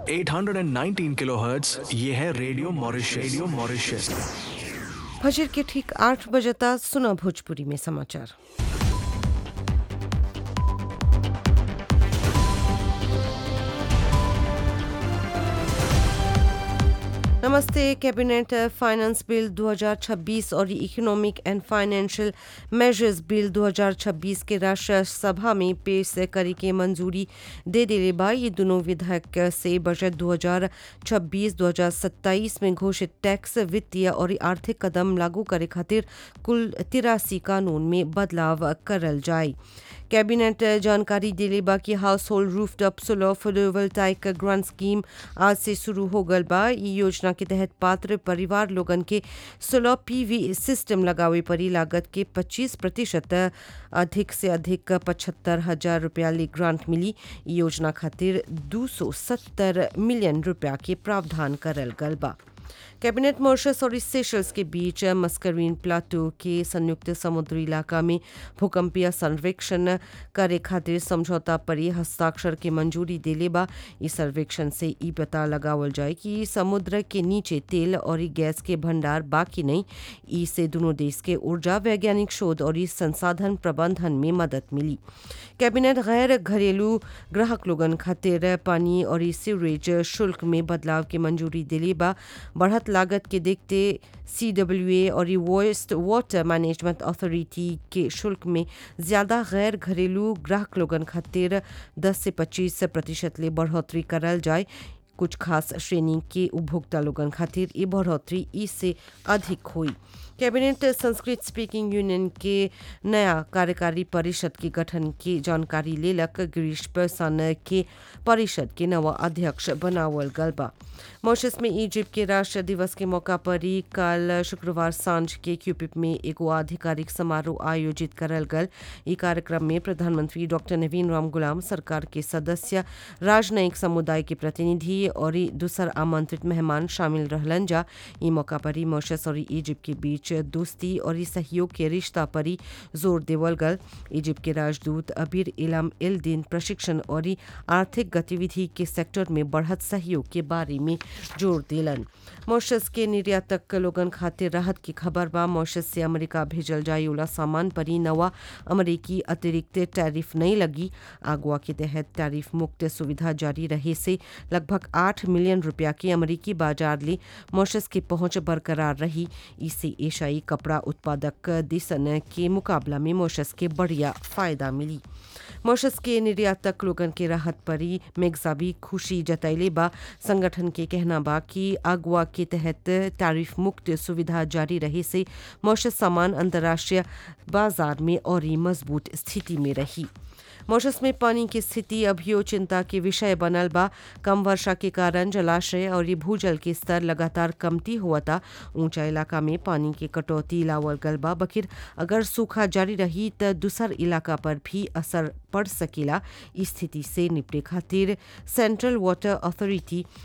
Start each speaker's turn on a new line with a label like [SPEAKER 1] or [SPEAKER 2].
[SPEAKER 1] 819 kilohertz ये है radio Mauritius radio Mauritius
[SPEAKER 2] फजर के ठीक आठ बजता सुना भोजपुरी में समाचार नमस्ते कैबिनेट फाइनेंस बिल 2026 और economic and financial measures bill 2026 के राष्ट्र सभा में पेश करे के मंजूरी दे दिले बा ये दोनों विधेयक से बजट 2026-2027 में घोषित टैक्स वित्तीय और आर्थिक कदम लागू करे खातिर कुल तिरासी कानून में बदलाव करल जाए कैबिनेट जानकारी दिले बा कि household rooftop solar photovoltaic grant scheme आज से शुरू हो गल बा ई योजना के तहत पात्र परिवार लोगन के सोलर पीवी सिस्टम लगावे परी लागत के 25 प्रतिशत अधिक से अधिक पचहत्तर हजार रुपया ले ग्रांट मिली ई योजना खातिर 270 मिलियन रुपया के प्रावधान करल गल बा कैबिनेट मॉरिशस और सेशल्स के बीच मस्करीन प्लाटो के संयुक्त समुद्री इलाका में भूकंपीय सर्वेक्षण करे खातिर समझौता पर ही हस्ताक्षर के मंजूरी देले बा इस सर्वेक्षण से ई पता लगावल जाए कि समुद्र के नीचे तेल और गैस के भंडार बाकी नहीं ई से दोनों देश के ऊर्जा वैज्ञानिक शोध और इस संसाधन प्रबंधन में मदद मिली कैबिनेट गैर घरेलू ग्राहक लोगन खातिर पानी और सीवरेज शुल्क में बदलाव की मंजूरी दिले बा बढ़त लागत के देखते सी डब्ल्यू ए और वेस्ट वाटर मैनेजमेंट अथॉरिटी के शुल्क में ज़्यादा गैर घरेलू ग्राहक लोगन खातिर 10 से 25 प्रतिशत ले बढ़ोतरी करल जाए कुछ खास श्रेणी के उपभोक्ता लोगन खातिर ये बढ़ोतरी इससे अधिक हुई कैबिनेट संस्कृत स्पीकिंग यूनियन के नया कार्यकारी परिषद के गठन की जानकारी लेलक गिरीश प्रसन्न के परिषद के नवा अध्यक्ष बनावल गल बा मॉरिशस में इजिप्ट के राष्ट्र दिवस के मौका पर ही कल शुक्रवार सांझ के क्यूपिप में एगो आधिकारिक समारोह आयोजित करल गल ई कार्यक्रम में प्रधानमंत्री डॉक्टर नवीन राम गुलाम सरकार के सदस्य राजनयिक समुदाय के प्रतिनिधि और दूसर आमंत्रित मेहमान शामिल रहलन जा ई मौका पर ही मॉरिशस और इजिप्ट के बीच दोस्ती और सहयोग के रिश्ता पर ही जोर देवल गल इजिप्ट के राजदूत अबीर इलाम इल दिन प्रशिक्षण और आर्थिक गतिविधि के सेक्टर में बढ़त सहयोग के बारे में जोर दिलन मॉरिशस के निर्यातक लोगन खातिर राहत की खबर बा मॉरिशस से अमेरिका भेजल जाए वाला सामान पर ही नवा अमेरिकी अतिरिक्त टैरिफ नहीं लगी आगुआ के तहत टैरिफ मुक्त सुविधा जारी रहे से लगभग आठ मिलियन रुपया की अमेरिकी बाजार ले मॉरिशस की पहुंच बरकरार रही इससे एशियाई कपड़ा उत्पादक देशन के मुकाबला में मॉरिशस के बढ़िया फायदा मिली मॉरिशस के निर्यातक लोगन के राहत पर ही मेघसा भी खुशी जतैले बा संगठन के कहना बा कि अगवा के तहत टैरिफ मुक्त सुविधा जारी रहे से मॉरिशस सामान अंतर्राष्ट्रीय बाजार में और ही मजबूत स्थिति में रही मॉरिशस में पानी की स्थिति अभियो चिंता के विषय बनल बा कम वर्षा के कारण जलाशय और भूजल के स्तर लगातार कमती हुआ था ऊंचा इलाका में पानी की कटौती लावल गल बा बखिर अगर सूखा जारी रही तो दूसर इलाका पर भी असर पड़ सकेला स्थिति से निपटे खातिर सेंट्रल वाटर अथॉरिटी